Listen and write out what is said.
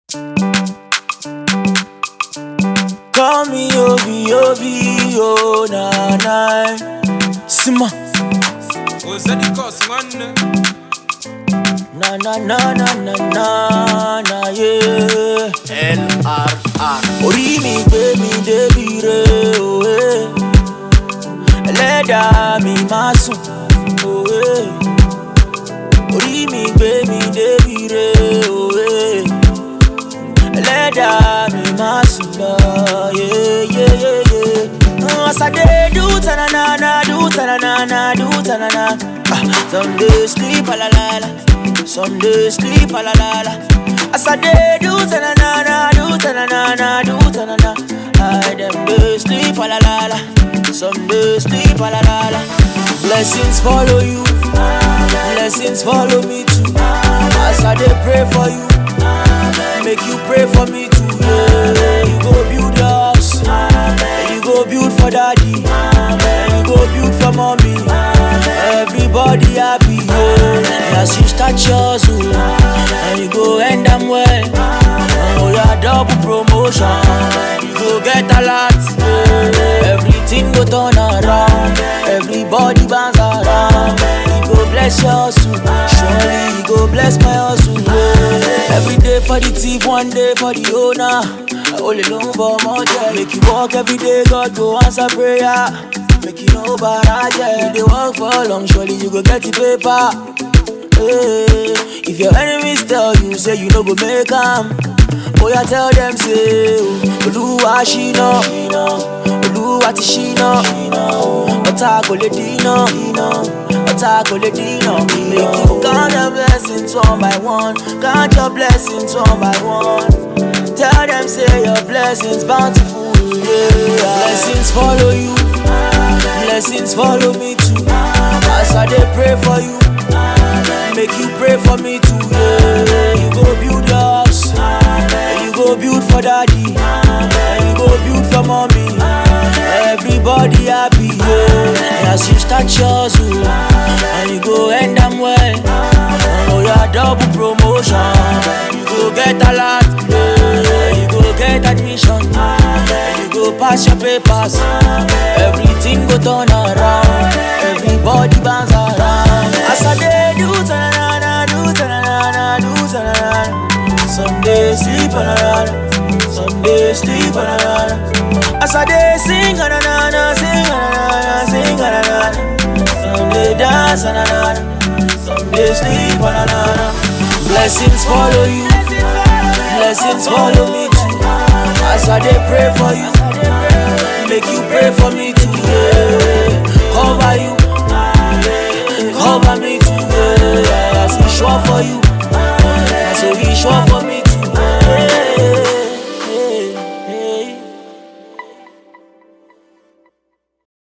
Call me Obi Obi oh na na Sima Ozadi cause nwanne na na na na na na na yeah LRR Orí mi gbé mi débi re òwe Ẹlẹ́dàá mi máa sùn òwe Orí mi gbé mi débi re òwe Ẹlẹ́dàá mi máa sùn lọ yeah yeah yeah yeah As I dey do ta-na-na-na, do ta-na-na-na, do ta-na-na Ah, Some days sleep a la la la Some days sleep a la la la As I dey do ta-na-na-na, do ta-na-na-na, do ta-na-na I dem days sleep a la la la Some days sleep a la la la Blessings follow you Blessings follow me too As I dey pray for you Make you pray for me too yeah. You go build your house and You go build for daddy and You go build for mommy Everybody happy yeah. As you start yours oh, And you go end them well Oh yeah, double promotion You go get a lot yeah. Everything go turn around Everybody bounce around You go bless your hustle Surely you go bless my hustle yeah. Every day for the thief, one day for the owner I only know about more yeah. Make you walk every day, God go answer prayer Make you know about yeah. If they work for long, surely you go get the paper Hey, if your enemies tell you, say you no go make them Oh yeah, tell them say Olúwa ṣìnà Olúwa ti ṣìnà Ọ̀tá kò lè dínà Ọ̀tá kò lè dínà Make you count your blessings one by one Count your blessings one by one Tell them say your blessings bountiful yeah. Blessings follow you Blessings follow me too As I dey pray for you Make you pray for me too yeah. You go build your house and You go build for daddy and You go build for mommy Everybody happy yeah. As you start yours oh, And you go end them well Oh yeah, double promotion You go get a lot yeah. You go get admission and You go pass your papers Everything go turn around Everybody bounce around As I dey do ta-na-na-na, do ta-na-na-na, do ta-na-na Some days sleep on Some days sleep on As I dey sing na-na-na, sing na-na-na, sing na-na-na Some day dance na-na-na Some day sleep na-na-na Blessings follow you Blessings follow me too As I dey pray for you Make you pray for me too yeah. Cover you Cover me too yeah. As he sure for you So he sure for